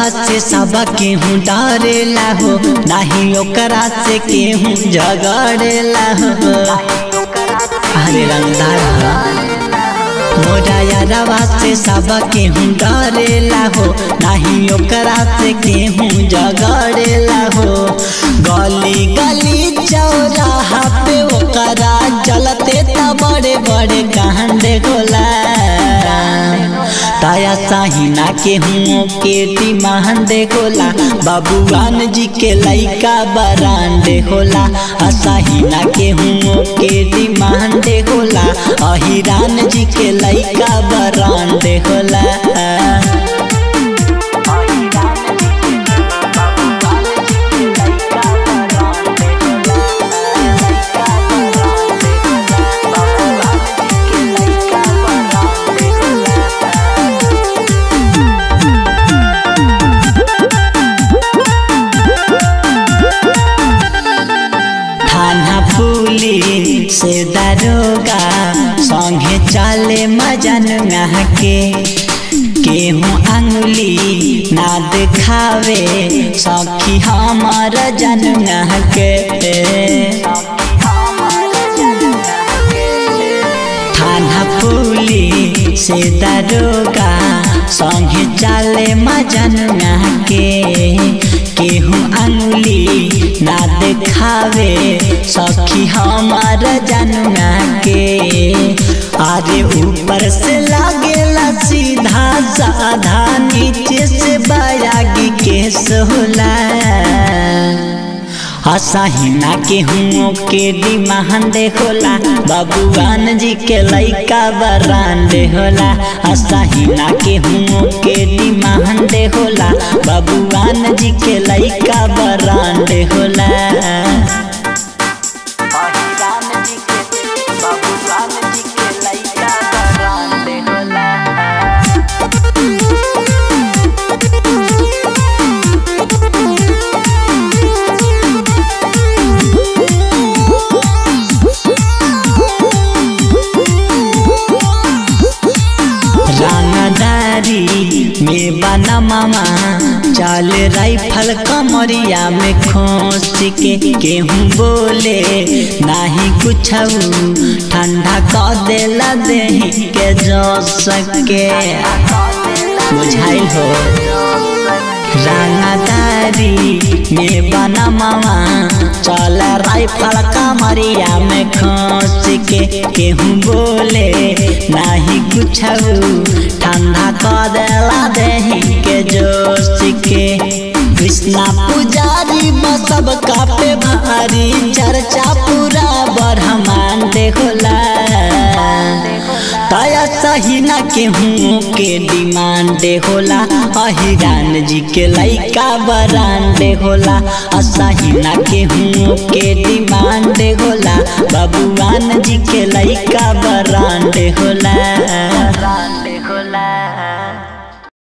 यारवा से सब केहू डरेला हो नाही ओकरा से केहू झगड़ेला हो अरे रंगदार मोरा यारवा से सब केहू डरेला हो नाही ओकरा से केहू झगड़ेला हो गली गली चौराहा पे ओकरा चलते त बड़े बड़े कांडे होला ताया साहिना के हुओं के डिमांडे होला बाबूआन जी के लइका बरांडे होला असाहिना के हुओं के डिमांडे होला अहिरान जी के लइका बरांडे होला थाना पुलिस से दरोगा संगे चले मजनुआ के केहू अंगुली ना दिखावे सखी हमार जनुआ के थाना पुलिस से दरोगा संगे चले मजनुआ के केहू अंगुली ना दिखावे सखी हमार जनुआ के अरे ऊपर से लागेला सीधा साधा नीचे से बयागी केस होला असाहिना के हुओं के डिमांडे होला बाबूआन जी के लइका बरांडे होला असाहिना के हुओं के डिमांडे होला बाबूआन जी के लइका बरांडे होला अहिरान जी के बाबूआन जी के लइका बरांडे होला रंगदारी में बना मामा चाल राइफल कमरिया में खोस के केहू बोले नाही कुछ ठंडा क देला देही के जो सके बुझाइल हो रंगदारी में बना मामा चल राइफल कमरिया में खोस के केहू बोले नाही कुछ ठंडा क देला देही के जोश के कृष्णा पुजारी सब कापे भारी चर्चा पूरा ब्रह्मांड होला ताया सहीना के हुओं के डिमांड होला अहिरान जी के लइका बरांडे होला असहीना के हुओं के डिमांड होला बाबूआन जी के लइका बरांडे होला बरांडे होला